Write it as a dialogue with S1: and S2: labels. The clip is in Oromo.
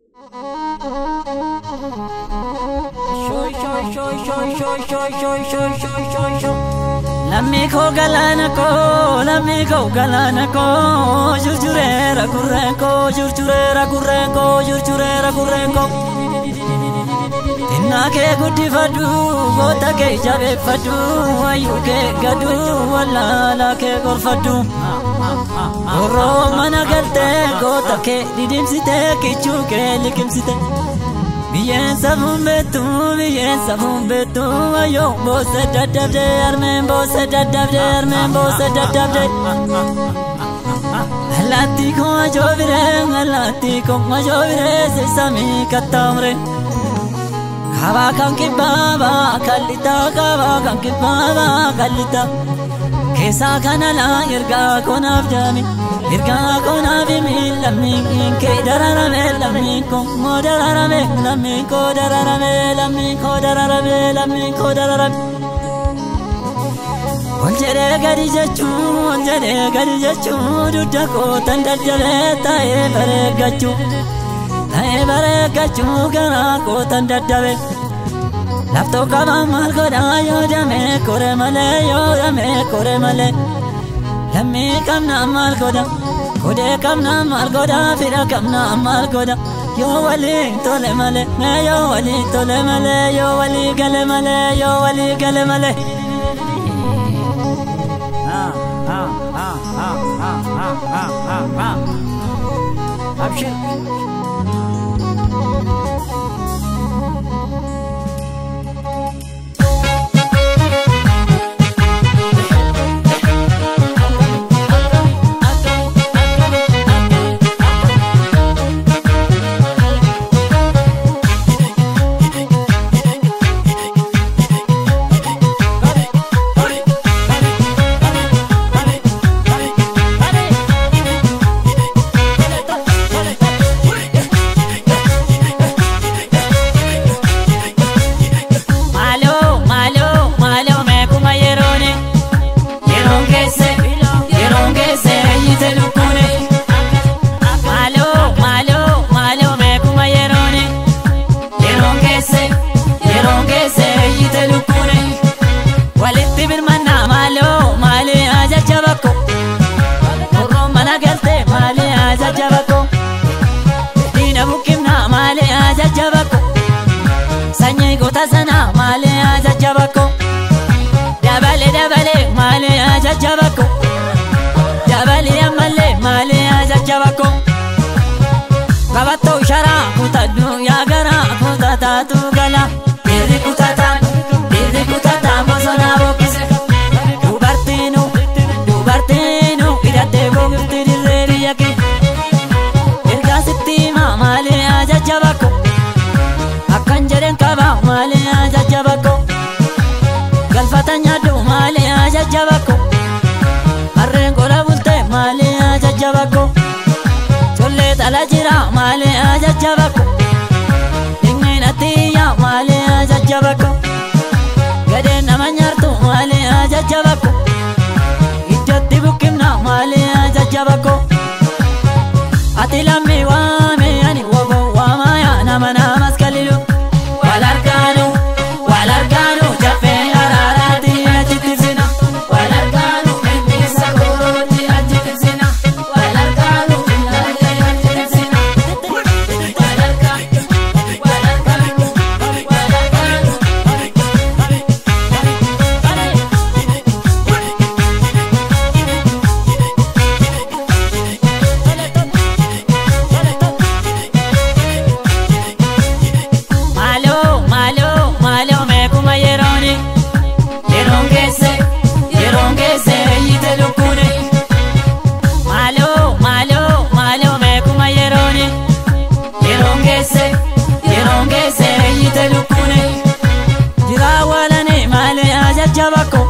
S1: Lammii koo galaana koo lammii koo galaana koo jurjureera gurreen koo jurjureera gurreen koo jurjureera gurreen koo. Xinnaa kee guddifadhu goota kee jabeeffadhu wayyuu kee gadhu wallaalaa kee gorfadhu. Gorroo mana galtee goota kee didimsitee kichuu kee liqimsite. Biyyeen safuun beektu biyyeen safuun beektu wayyoo boosa daddabde armeen boosa daddabde armeen boosa daddabde. Allaattii koo ajoobire allaattii koo ajoobire seesamii kattaamure. Kabaa kan kibbaabaa kallitaa kabaa kan kibbaabaa kallitaa. Keessaa kana laa ergaa konaaf jaami. Ergaa konaaf himi lammiin kee dararame lammiin koo moo dararame lammiin koo dararame lammiin koo dararame lammiin koo dararame. Ol jedhee gadi jechuu ol jedhee gadi jechuu dudda kootan daddabee taa'ee bareeggachuu taa'ee bareeggachuu garaa kootan daddabe. Laftoo qabaa maal godhaa yoo damee kore malee yoo damee kore malee. Lammii qabnaa maal godha kodee qabnaa maal godha fira qabnaa maal godha yoo walii tole malee mee yoo walii tole malee yoo walii gale malee yoo walii gale malee. Abshir. Sanyii goota sanaa maalee ajajjabakko dabale dabale maalee ajajjabakko dabale ammallee maalee ajajjabakko qabattoo sharaa kutadhu yaagaraa kutataatu gala dhiirri kutataan dhiirri kutataan bosonaa boqqise dubartiinu dubartiinu hidhattee boqifti dirree biyya kee ergaa sitti himaa maalee ajajjabakko. akkan jedhen qaba maali ajajjabakko galfata nyaadhu maali ajajjabakko harreen qola bulte maali ajajjabakko collee xala jira maali ajajjabakko dhiqneen attiyya maali ajajjabakko gadeen nama nyaartu maali ajajjabakko iddootti buqqifna maali ajajjabakko ati lammii waame ani wobo waamaya nama namas kalilu wal argaanu wal argaanu jaffee araaraati achitti sina wal argaanu inni sagooti achitti sina wal argaanu ilaalee achitti sina wal argaanu wal argaanu wal argaanu. Maaloo maaloo maaloo meekuma yerooni yeroon geesse yeroon geesse eeyyite lukkuune maaloo maaloo maaloo meekuma yerooni yeroon geesse yeroon geesse eeyyite lukkuune jiraa walane maalee ajajjabakko